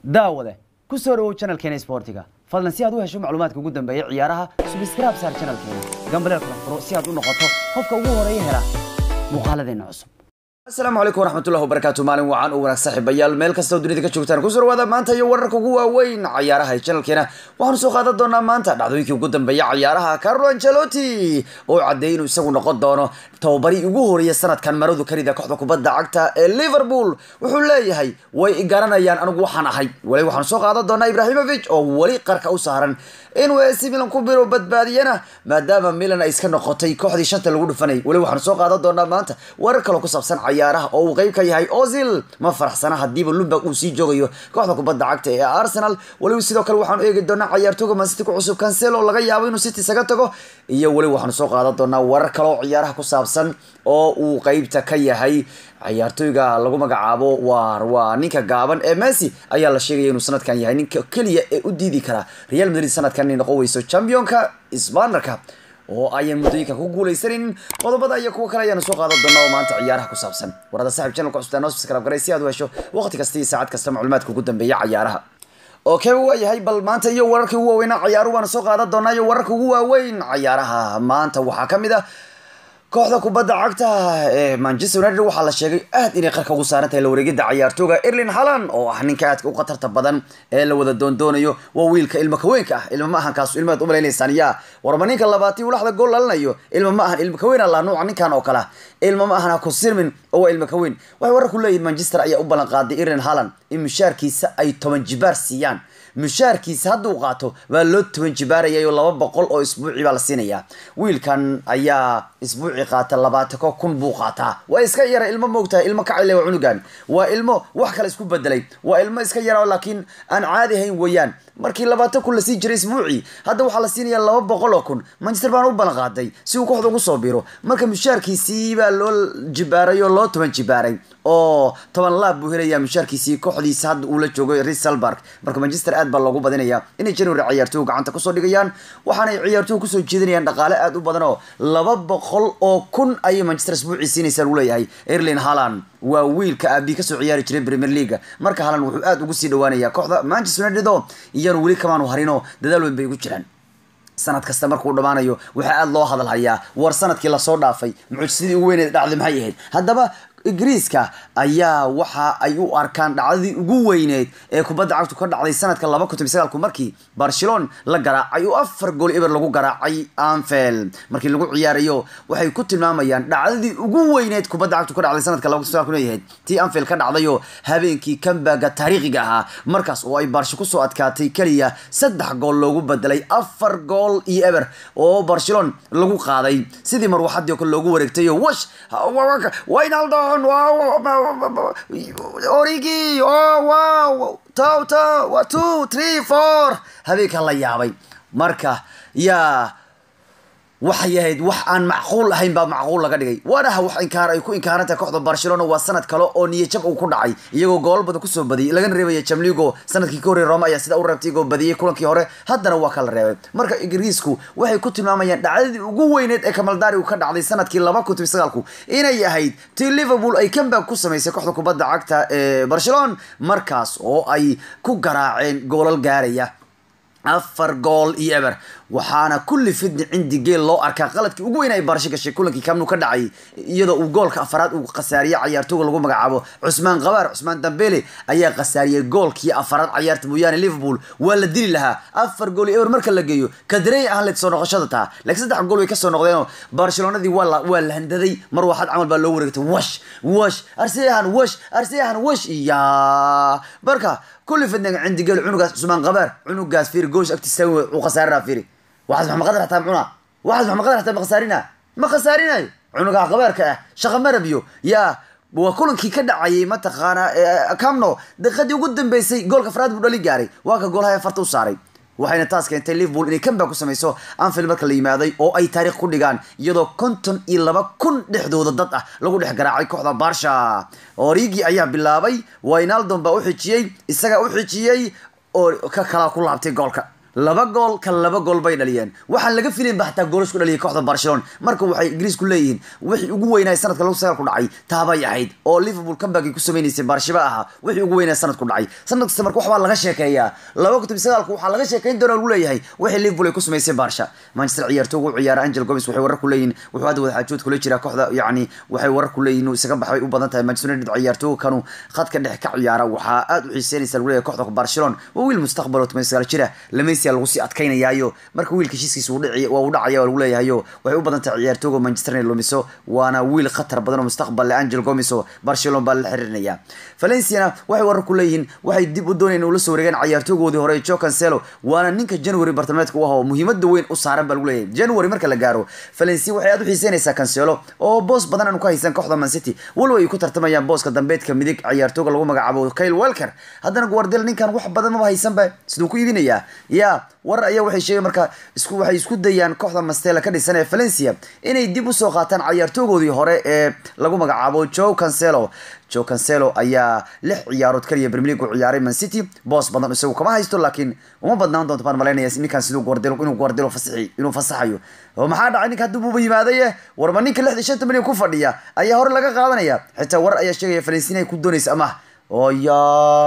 daawade ku soo dhawow channelkeena sportiga fadlan si aad u hesho macluumaadka ugu dambeeya ciyaaraha subscribe saar channelkeena gambaleel kala furo si aad u noqoto qofka ugu horeeya hela muuqaaladeena cusub asalaamu calaykum waraxmatullahi wabarakaatu maalin wacan u wanaag saaxiibayaal meel kastoo dunida ka joogtaan kusoo dhawaada maanta iyo wararka ugu waaweyn cayaaraha ee channelkeena waxaanu soo qaadan doonaa maanta dhacdooyinkii ugu dambeeya cayaaraha carlo ancelotti oo caddeeyay inuu isagu noqon doono tababarii ugu horeeya sanadkan maradu karida kooxda kubadda cagta ee liverpool wuxuu leeyahay way garanayaan anigu waxaan ahay wali waxaanu soo qaadan doonaa ibrahimovic oo weli qarka u saaran inuu AC Milan ku biro badbaadiyana maadaama Milan ay iska noqotay kooxdii shanta lagu dhufanay wali waxaanu soo qaadan doonaa maanta warar kale ku saabsan cayaaraha oo uu qayb ka yahay Ozil ma faraxsana hadiiba Lumberg uu sii joogayo kooxda kubadda cagta ee Arsenal wali sidoo kale waxaanu eegi doonaa ciyaartooyga Man City ku cusub Cancelo laga yaabo inuu City isaga tago iyo wali waxaanu soo qaadan doonaa warar kale oo ciyaaraha ku saabsan oo uu qaybta ka yahay ciyaartooyga lagu magacaabo waa waa ninka gaaban ee Messi ayaa la sheegaya inuu sanadkan yahay ninka kaliya ee u diidi kara Real Madrid sanadkan inay noqon weyso championka Isbaanarka oo ayan muddooyinka ku guuleysanin qodobada iyo kuwa kale ayaanu soo qaadan doonaa oo maanta ciyaaraha ku saabsan warada saaxiib channelka cusubtaa noo subscribe garay si aad u hesho waqti kasta iyo saacad kasta macluumaadka ugu dambeeya cayaaraha okay waa yahay bal maanta iyo wararkii ugu waaweynaa ciyaaruhu baanu soo qaadan doonaa iyo wararka ugu waaweyn cayaaraha maanta waxaa ka mid ah kooxda kubadda cagta ee manchester united waxaa la sheegay aad inay qarka ugu saaran tahay la wareegida ciyaartooga erlin halan oo ah ninka aadka u khatarta badan ee la wada doondoonayo waa wiilka ilmo kaweenka ah ilmo ma ahan kaas ilmaad umalaynaysan yaa warma ninka labaatii ulaxda gool dhalinayo ilmo ma ahan ilmo kaween alla nuuca ninkan oo kale ilmo ma ahan ku sirmin oo waa ilmo kaween waxay warar ku leeyihin manchester ayaa u ballan qaaday erlin halan in mushaarkiisa ay toban jibaar siiyaan mushaarkiisa hadduu qaato waa loo toban jibaarayayo laba boqol oo isbuuci baa la siinayaa wiilkan ayaa isbuuci qaata labaatako kun buu qaataa waa iska yara ilmo moogtahay ilmo kacile waa cunugan waa ilmo wax kale isku bedelay waa ilmo iska yara laakiin aan caadi hayn weeyaan markii labaatan kun lasii jiray isbuucii hadda waxaa la siinayaa laba boqol oo kun manchester baana u ballan qaaday si uu kooxda ugu soo biro marka mushaarkiisii baa loo jibaaray oo loo toban jibaaray oo toban laab buu helayaa mushaarkiisii kooxdiisa hadda uu la joogo risalbarg marka manchester aad baa loogu badinayaa inay january ciyaartooy gacanta kusoo dhigayaan waxaanay ciyaartooy kusoo jeedinayaan dhaqaale aad u badan oo laba boqol oo kun ayay manchester isbuucii siinaysaa lagu leeyahay erlin halan waa wiilka aabi kasoo ciyaari jiray premier leaga marka halan wuxuu aad ugu sii dhawaanayaa kooxda manchester united oo iyanu weli kamaanu harinoo dadaal weyn bay ugu jiraan sanad kasta markuu dhammaanayo waxaa aada loo hadal hayaa war sanadkii lasoo dhaafay mucjisadii ugu weyneed dhacday maxay ahayd haddaba ingiriiska ayaa waxa ay u arkaan dhacdadii ugu weyneed ee kubadda cagtu ka dhacday sanadka laba kun toban sagaalku markii barcelon la garaacay oo afar gool eber lagu garaacay anfield markii lagu ciyaarayo waxay ku tilmaamayaan dhacdadii ugu weyneed kubadda cagtu ka dhacday sanadka laba kun sagaalku leeyahay tii anfield ka dhacdayoo habeenkii kambaga taariikhiga ahaa markaas oo ay barsho kusoo adkaatay keliya saddex gool loogu bedelay afar gool iyo eber oo barcelon lagu qaaday sidii marwaxadii oo kale loogu wareegtay wash waynaldo origi oh wow tow tow two three four habeenka la yaabay marka yaa waxay ahayd wax aan macquul ahayn baa macquul laga dhigay waanaha wax inkaar ay ku inkaarantahay kooxda barcelona waa sanad kale oo niyajab uu ku dhacay iyagoo gool badan kusoo badiyay lagana reebaya jamligo sanadkii ka horreey roma ayaa sida u reebtay iyagoo badiyay kulankii hore haddana waa kala reebay marka ingiriisku waxay ku tilmaamayaan dhacdadii ugu weyneed ee kamaldari uu ka dhacday sanadkii laba kun toban sagaalku inay ahayd tii liverpool ay comeback ku samaysay kooxda kubadda cagta ee barcelona markaas oo ay ku garaaceen goolal gaaraya afar gool iyo eber waxaana kulli fidni cindi geel loo arkaa qaladkii ugu weyn ay barasho gashay kulankii kamnu ka dhacay iyadoo uu goolka afaraad uu khasaariyey cayaartooga lagu magacaabo cusmaan qabaar cusmaan dambele ayaa khasaariyey goolkii afaraad cayaarta mooyaane liverpool waa la dili lahaa afar gool iyo eber marka la geeyo kadarey ahaan leed soo noqoshada taa laakiin saddex gool way kasoo noqdeenoo barcelonadii waa la waa la handaday mar waxaad camal baa loo wareegtay wash wash arseyahan wash arseyahan wash iya marka kulli fidniga cindi geel cunugaas cusmaan qabaar cunugaas fiiri goosh agtiisa uu khasaarina fiiri waxaas maxma qadar hataa mucuna waxaas maxma qadar hataa ma khasaarina ma khasaarinayo cunuga qabaarka ah shaqa marabiyo yaa waa kulankii ka dhacayay mataqaana camno daqiiqadii ugu dambeysay goolka faraad buu dhali gaaray waa ka goolhaya farta u saaray waxayna taas keentay liverpool inay comeback ku samayso anfield marka la yimaaday oo ay taariikh ku dhigaan iyadoo konton iyo laba kun dhexdooda dad ah lagu dhex garaacay kooxda barsha origi ayaa bilaabay waynaldon baa u xijiyey isagaa u xijiyey oo ka kalaa ku laabtay goolka laba gool kan laba gool bay dhaliyeen waxaan laga filayn ba xataa goolas ku dhaliyay kooxda barcelona marka waxay ingiriisku leeyihiin wixii ugu weynaa sanadka lagu sagaal ku dhacay taabay ahayd oo liverpool comeback ku sameynaysay barshiba ahaa wixii ugu weynaa sanad ku dhacay sanad kasta marka waxbaa laga sheekeeyaa laba kutub sagaalku waxaa laga sheekeyn doona lagu leeyahay wixii liverpool ay ku samaysay barsha manchester ciyaartoogu u ciyaara angel gomes waxay warar ku leeyihin wuxuu hadda wadaxaajood kula jiraa kooxda yacni waxay warar ku leeyihin isaga baxay u badan tahay manchester united ciyaartoogu kanu khadka dhex ka ciyaara waxaa aad u xiiseynaysa lagu leeyahay kooxda barcelona waa wiil mustaqbal oo toban sagaal jira lameysia lagu sii adkaynayaayo marka wiilka heshiiskiisa uu dhici waa uu dhacaya waa lagu leeyahayo waxay u badan tahay ciyaartooga manchester inay lumiso waana wiil khatar badan oo mustaqbal leh angel gomes oo barcelona baa la xiriirinaya valenciana waxay warar ku leeyihiin waxay dib u doonayeen ula soo wareegaan ciyaartoogoodii hore joe cancelo waana ninka january bartamameedka u ah oo muhiimada weyn u saaran baa lagu leeyahay january marka la gaaro valencia waxay aad u xiiseynaysaa cancelo oo boos badan aanu ka haysan kooxda man city walow ay ku tartamayaan booska dambeedka midig ciyaartooga lagu magacaabo kyle welker haddana guardiola ninkan wax badan maba haysanba siduu ku iibinayaa ya war ayaa waxay sheegeen marka isku waxay isku dayaan kooxda mastela ka dhisan ee valencia inay dib usoo qaataan ciyaartoogoodii hore ee lagu magacaabo joe cancelo joe cancelo ayaa lix ciyaarood kaliya premier league u ciyaaray man city boos badan isagu kama haysto laakiin uma badnaan doonto baan malaynaya ninkan siduu guardiola inuu guardiola fasaxi inuu fasaxayo oo maxaa dhacay ninka hadduu buuba yimaadaye warma ninka lixda shanta milyan ku fadhiya ayaa hore laga qaadanaya xitaa war ayaa sheegaya valencia ku doonaysa amaah oya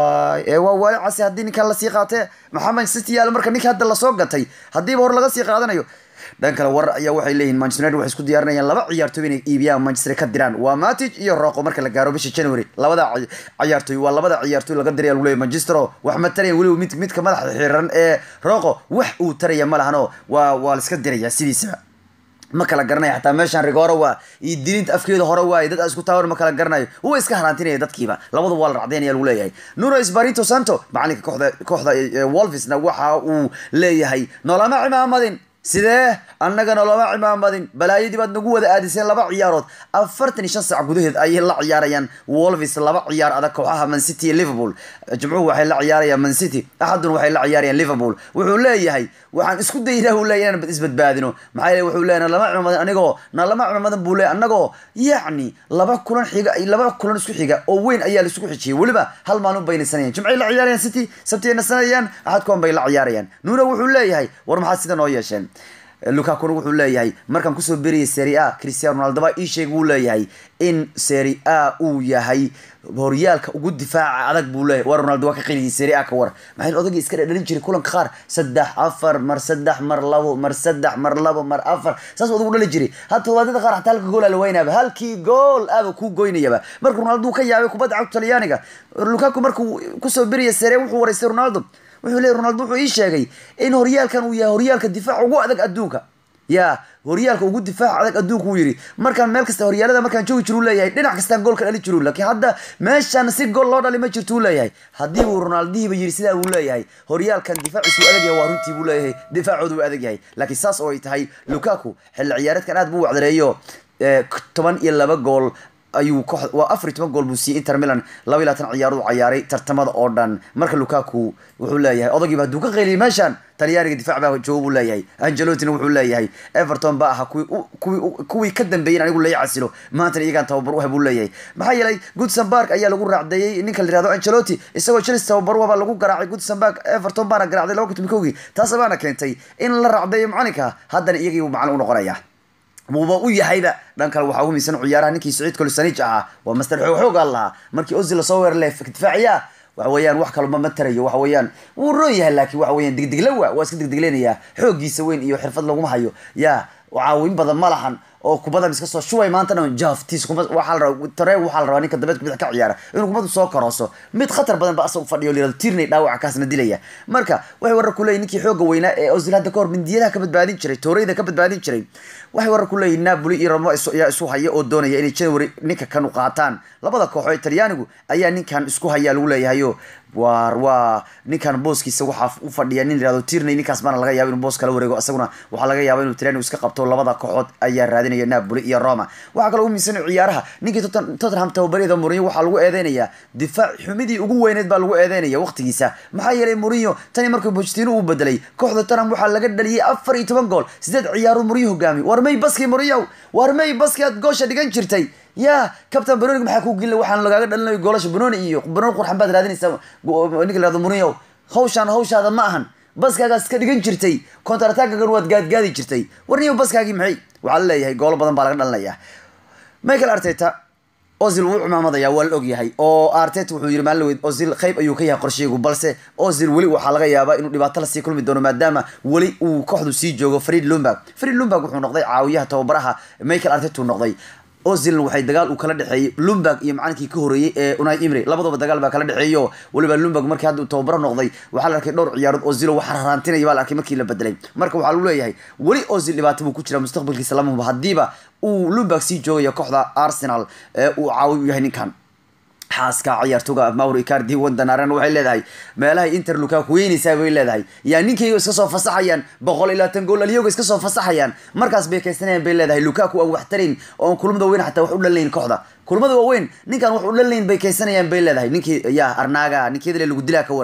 ee waa waali casi haddii ninkan lasii qaatee maxamed city yaalo marka ninka hadda lasoo gatay haddiiba hore laga sii qaadanayo dhan kale warar ayaa waxay leeyihin manchester united waxay isku diyaarinayaan laba ciyaartooy inay iibiyaan manchester ka diraan waa matic iyo roqo marka la gaaro bisha january labada ciyaartooy waa labada ciyaartooy laga diraya lagu leeyahy manchester oo wax ma taraya weliba mid midka madaxa xiran ee roqo wax uu taraya ma lahan oo waa waa la iska diraya sidiisaba ma kala garanayo xataa meeshaan rigooro waa iyo dilinta afkeeda hore waaye dad isku taawar ma kala garanayo uwa iska haraantinaya dadkiiba labadu waa la racdaynaya lagu leeyahay nuno esparito santo macalinka kooxda kooxda wolvesna waxa uu leeyahay noolama cimaamadin sidee annagana looma cimaamadin balaayadii baad nagu wada aadiseen laba ciyaarood afartan iyo shan saac gudaheed ayay la ciyaarayaan wolves laba ciyaar adag kooxaha man city iyo liverpool jimcuhu waxay la ciyaarayaan man city axaduna waxay la ciyaarayaan liverpool wuxuu leeyahay waxaan isku daynaa uu leeyahay inaan isbadbaadino maxaa yeele wuxuu leeyahay nalama cimaamadin anigoo nalama cimaamadin buu leeyahay annagoo yacni laba kulan xiga laba kulan isku xiga oo weyn ayaa la isugu xijiyay weliba hal maalin bay nasanayaan jimcay la ciyaarayaan city sabtiyay nasanayaan axadkoon bay la ciyaarayaan nuuna wuxuu leeyahay war maxaad sida noo yeesheen lukakuna wuxuu leeyahay markaan kusoo beriyay seri a cristiano ronaldo baa ii sheegay wuu leeyahay in seri a uu yahay horyaalka ugu difaaca adag buu leeyahay war ronaldo waa ka qeliyay seri a ka war maxay odagii iska dhadhalin jiray kulanka qaar saddex afar mar saddex mar labo mar saddex mar labo mar afar saas odagu dhali jiray hadda todobaadada qaar xataa halka gool aa la weynaaba halkii gool aaba kuu goynayaba marka ronaldo uu ka yaabay kubadda cagta talyaaniga lukaku markuu kusoo beriyay seri wuxuu waraystay ronaldo wuxuu leey ronaldo wuxuu ii sheegay in horyaalkan uu yahay horyaalka difaaca ugu adag adduunka ya horyaalka ugu difaaca adag adduunka uu yidhi markaan meel kasta horyaalada markaan joogi jiru leeyahay dhinac kastaan goolka dhali jiru laakiin hadda meeshaan si gool loo dhali ma jirto uu leeyahay haddii uu ronaldihiiba yidhi sidaa uu leeyahay horyaalkan difaaciisu adag yahay waa runtii buu leeyahay difaacoodu uu adag yahay laakiin saas oo ay tahay lukaku xilli ciyaareedkan aad buu wacdareeyo toban iyo laba gool ayuu koox waa afar iyo toban gool buu siiyey inter milan laba iyo labaatan ciyaarood ciyaaray tartamada oo dhan marka lukaku wuxuu leeyahay odagiiba hadduu ka qeyliyay meeshaan talyaaniga difaac baa jooga buu leeyahay angelotina wuxuu leeyahay everton baa ahaa kuwii kuwii kuwii ka dambeeyeen anigu lay casilo maantana iyagaan tababar u hay buu leeyahay maxaa yeelay goodson park ayaa lagu raacdeeyey ninka la yihahdo angelotti isagoo chelsea tababar waba lagu garaacay goodson park everton baana garaacday laba kun kowgii taas baana keentay in la raacdeeyo macalinka haddana iyagii buu macalin u noqonaya muba u yahayba dhan kale waxaa ugu miisan ciyaaraha ninkii saciid kolisanij ahaa waa master xoog xoogaa lahaa markii ozil lasoo weerarle difaaciya waxa weeyaan wax kaloma ma tarayo waxa weeyaan wuu roon yahay laakiin waxa weeyaan degdegla waa waa iska degdegleynaya xooggiisa weyn iyo xirfad laguma hayo ya caawin badan ma lahan oo kubada iska soo shubay maantana jaftiis kuma waxaa la rabaa tare waxaa la rabaa ninka dambeed kubada ka ciyaara inuu kubadu soo karooso mid khatar badan ba asagu fadhiyo lirado tirnay dhaawaca kaasna dilaya marka waxay warar ku leeyihin ninkii xooga weynaa ee ozil hadda kahor mindiyadaha ka badbaadin jiray tooreyda ka badbaadin jiray waxay warar ku leeyihin napoli iyo roma ayaa isu haya oo doonaya inay january ninka kan u qaataan labada kooxo ee talyaanigu ayaa ninkan isku hayaa lagu leeyahayo waar waa ninkan booskiisa waxaa u fadhiya nin yirahdo tirney ninkaas baana laga yaaba inuu boos kala wareego isaguna waxaa laga yaaba inuu talyaanigu iska qabto labada kooxood ayaa raadinaya napoli iyo roma waxaa kaloo ugu miisan ciyaaraha ninkii tottenham tababaryada mourinho waxaa lagu eedeynayaa difaac xumidii ugu weyneed baa lagu eedeynaya waqtigiisa maxaa yeelay mourinho tani markuu pochettino uu bedelay kooxda tottenham waxaa laga dhaliyay afar iyo toban gool sideed ciyaarood mourinho hogaami war may baskii mourinho war may baskii aad goosha dhigan jirtay ya captain banonig maxaa ku gelina waxaan lagaaga dhalinayo goolasha banoni iyo banoni qurxan baad raadinaysaa ninka la yihahdo mourinho hawshaan hawshaada ma ahan baskaagaas ka dhigan jirtay kontaratagagan waad gaadgaadi jirtay warniyo baskaagii maxay waxaa la leeyahay goolo badan baa laga dhalinaya michael arteta ozil wuu cumaamadaya waa la ogyahay oo arteta wuxuu yiri maalin weyd ozil qayb ayuu ka yahay qorsheygu balse ozil weli waxaa laga yaabaa inuu dhibaato lasii kulmi doono maadaama weli uu kooxdu sii joogo fariid lumberg fariid lumberg wuxuu noqday caawiyaha tababaraha michael arteta uu noqday ozilna waxay dagaal uu kala dhexeeyey lumberg iyo macalinkii ka horeeyey ee unai imri labadaba dagaal baa kala dhexeeyo weliba lumberg markii hadda uu tababaro noqday waxaa la arkay dhowr ciyaarood ozilo waxa rarantinaya baa la arkay markii la bedelay marka waxaa lagu leeyahay weli ozil dhibaato buu ku jira mustaqbalkiisa lama hubo haddiiba uu lumberg sii joogayo kooxda arsenal ee uu caawi u yahay ninkan xaaska ciyaartoga mauro icardi wandanaren waxay leedahay meelahay inter lukaku weynaysaa bay leedahay yaa ninkayga iska soo fasaxayaan boqol ilaa tan gool aliyoga iska soo fasaxayaan markaas bay kaysanayaan bay leedahay lukaku aan wax tarayn oon kulmada weyn xataa wax u dhalnayn kooxda kulmada waaweyn ninkan wax u dhalnayn bay kaysanayaan bay leedahay ninkii ya arnaga ninkeedale lagu dilaa ka war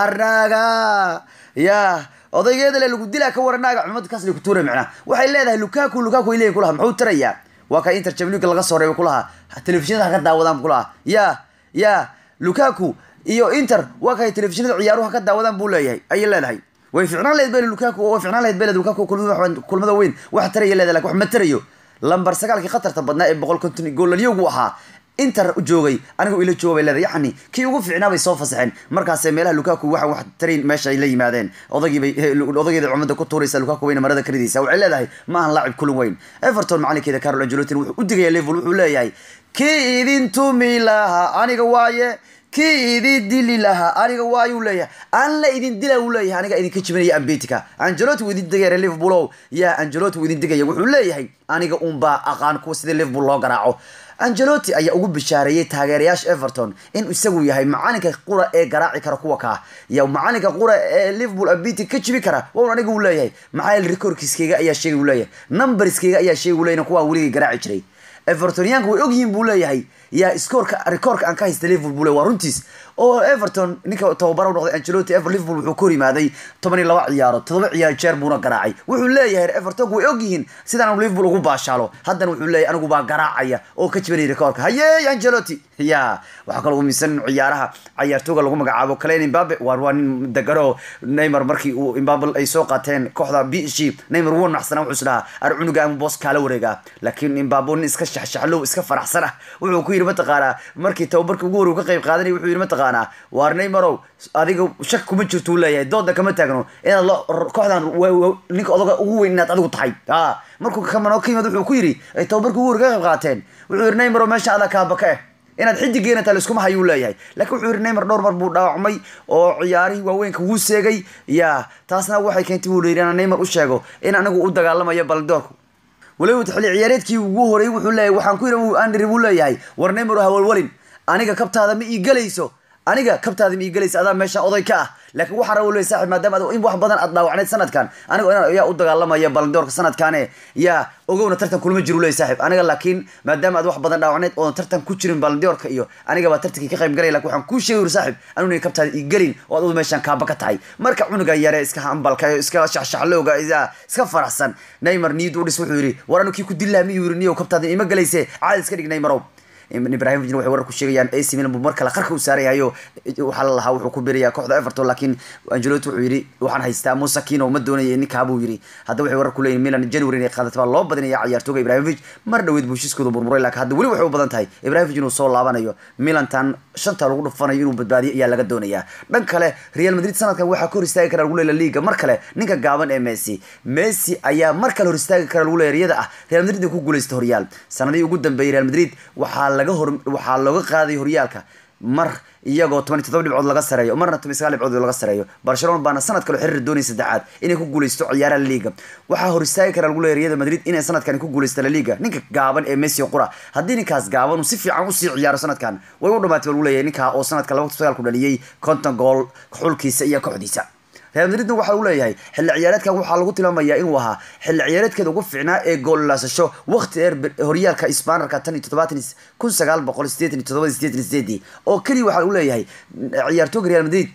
arnaga ya odaygeedale lagu dilaa ka war arnaga cumad kaas ku tuura micnaa waxay leedahay lukaku lukaku ay leeyahay kulaha muxuu tarayaa waa ka inter champions laga soo reebay kulaha telefishinada ha ka daawadaan kulaha ya ya lukaku iyo inter waa kay telefishinada ciyaaruhu ka daawadaan buu leeyahay ayay leedahay way ficnaan lahayd bel lukaku way ficnaan lahayd bel lukaku kulmada weyn wax taraya leedahay lakin wax ma tarayo lambar sagaalkii khatarta badnaa ee boqol konton goolalyogu ahaa inter joogay anigu ila jooga bay leedahay yacni kii ugu fiicnaa bay soo fasaxeen markaase meelaha lukaku waxa wax tarayn meesha ay la yimaadeen odagiibay odageeda cumada ku tuuraysa lukaku wayna marada ka ridaysa waxay leedahay ma ahan laacib kulin weyn everton macalinkeeda carol angelotin wuxuu u digaya level wuxuu leeyahay kii idin tumi lahaa aniga waaye kii idin dili lahaa aniga waayuu leeyahay aan la idin dila uu leeyahay aniga idinka jibinaya ambetika angeloti wuu idin digaya liverpool o ya angeloti wuu idin digaya wuxuu leeyahay aniga unbaa aqaan kuwa sida liverpool loo garaaco angeloti ayaa ugu bishaareeyey taageerayaasha everton in isagu yahay macalinka qura ee garaaci kara kuwa kaa ya macalinka qura ee liverpool abiti ka jibi kara waun aniga uu leeyahay maxaa yeele recordkiskeyga ayaa sheegay uu leeyahay numberskeyga ayaa sheegay uu leeyahay kuwaa weligay garaaci jiray evertoniyaanka way ogyihiin buu leeyahay yaa scoorka rekoorka aan ka haysta liverpool buu le waa runtiis oo everton ninka tababara u noqday angeloti ever liverpool wuxuu ka hor yimaaday toban iyo laba ciyaarood todoba ciyaar jeer buuna garaacay wuxuu leeyahay evertonku way ogyihiin sidaan liverpool ugu baashaalo haddana wuxuu leeyahay anigu baa garaacaya oo ka jibanaya rekoorka hayey angeloti ya waxaa kaloo umisan ciyaaraha ciyaartooga lagu magacaabo kalen imbabe waar waa nin degano neymar markii uu imbabe ay soo qaateen kooxda b g neymar wuu naxsana wuxuu is dhahaa ar cunuga ama boos kaala wareegaa laakiin imbabe nin iska shaxshaxlow iska faraxsan ah wuxuu ku yidhi mataqaanaa markii tababarkii ugu horey ka qayb qaadanay wuxuu yidhi mataqaanaa waar neymarow adiga shak kuma jirto uu leeyahay dooda kama taagno inaad lo kooxdan ninka odaga ugu weyn inaad adigu tahay a markuu kamanoo ka yimid wuxuu ku yidhi ay tababarkii ugu horey ka qayb qaateen wuxuu yidhi neymarow meesha adaa kaabaka eh inaad xidigeena taa laiskuma hayuu leeyahay laakiin wuxuu yidhi neymar dhowr mar buu dhaawacmay oo ciyaarihii waaweynka wuu seegay ya taasna waxay keentay buu yidhi inaan neymar u sheego in anigu u dagaalamayo baldoorku waliba xilli ciyaareedkii ugu horey wuxuu leeyahay waxaan ku yidhi andri buu leeyahay war neymar hawalwalin aniga kabtaada ma ii gelayso aniga kabtaada ma ii gelaysa adaa meesha oday ka ah laakiin waxaa raba leey saaxib maadaama ad in wax badan aad dhaawacneyd sanadkan aniga inaan ayaa u dagaalamaya baldoorka sanadkaane yaa ogowna tartan kulma jiru leey saaxib aniga laakiin maadaama aad wax badan dhaawacneyd oodan tartan ku jirin baldoorka iyo aniga baa tartankii ka qayb galay lakin waxaan kuu sheegi uri saaxib anuna kabtaada ii gelin oo ad meeshaan kaaba ka tahay marka cunuga yare iska hambalka iska shaxshaxlowga iska faraxsan neymar niyad u dhis wuxuu yidhi war anu kii ku dillaha miyuu yidhi niyow kabtaada ima gelayse caadi iska dhig neymarow ibrahimovic waxay warar ku sheegayaan ac milan buu mar kale qarka u saarayahayo waxaa la lahaa wuxuu ku birayaa kooxda everton laakiin angeloti wuxuu yidhi waxaan haystaa musakino ma doonaya ninkaa buu yidhi hadda waxay warar ku leeyihin milan january inay qaadata baa loo badinaya ciyaartooga ibrahimovic mar dhaweyd buu heshiiskooda burburay laakiin hadda weli waxay u badan tahay ibrahimovic inuu soo laabanayo milantan shanta lagu dhufanayo inuu badbaadiyo ayaa laga doonayaa dhan kale real madrid sanadkan waxaa ka hor istaagi kara lagu leeya liga mar kale ninka gaaban ee messi messi ayaa mar kale hor istaagi kara lagu leeya riyada ah real madrid ay ku guulaysta horyaal sanadihii ugu dambeeyay real madrid waxaa laga hor waxaa looga qaaday horyaalka mar iyagoo toban iyo toddoba dhibcood laga sareeyo marna toban sagaal dhibcood laga sareeyo barcelona baana sanad kale xiriir doonaya saddexaad inay ku guuleysto ciyaaraha liga waxaa hor istaagi kara lagu leeya riyada madrid inay sanadkan ku guuleysta la liga ninka gaaban ee messi qura haddii ninkaas gaaban uu si fiican usii ciyaaro sanadkan way u dhamaatay baa lagu leeyahay ninkaa oo sanadka laba sagaal ku dhaliyey konton gool xulkiisa iyo kooxdiisa real madridna waxa uu leeyahay xilli ciyaareedkan waxaa lagu tilmaamayaa inuu ahaa xilli ciyaareedkeeda ugu fiicnaa ee goollaasasho waqti dheer horyaalka isbaanarka tan iyo toddobaatan kun sagaal boqol sideetan iyo toddoba sideetan sideedii oo keliya waxaa uu leeyahay ciyaartooga real madrid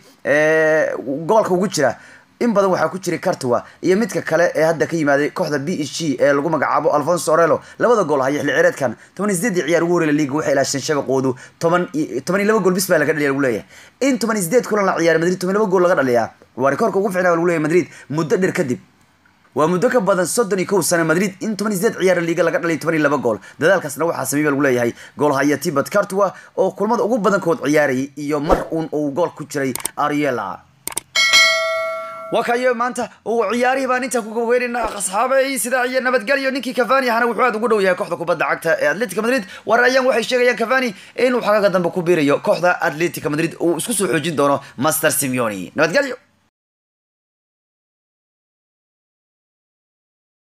gobolka ugu jira in badan waxaa ku jiray cartua iyo midka kale ee hadda ka yimaaday kooxda b h g ee lagu magacaabo alfonso orelo labada gool haya xilli ciyaareedkan toban iyo sideedii ciyaar ugu horreya liga waxay ilaasheen shabaqoodu toban toban iyo laba gool bis baa laga dhaliya lagu leeyahay in toban iyo sideed kulan la ciyaara madrid toban iyo laba gool laga dhaliyaa waa rikoorka ugu ficnaa lagu leeyahay madrid muddo dheer kadib waa muddo ka badan soddon iyo kow sano madrid in toban iyo sideed ciyaara liiga laga dhalay toban iyo laba gool dadaalkaasna waxaa sameeyba lagu leeyahay goolhaya tibet cartua oo kulmada ugu badankood ciyaarayay iyo mar uun uu gool ku jiray ariela waa kayo maanta uu ciyaarihii baan intaa ku gaweynayna asxaabay sidaa iyo nabadgelyo ninkii cavani ahana wuxuu aad ugu dhow yahay kooxda kubadda cagta ee atletica madrid warayaan waxay sheegayaan cavani inuu xagaga dambe ku biirayo kooxda atletica madrid uu isku soo xoojin doono master simeoni nabadgelyo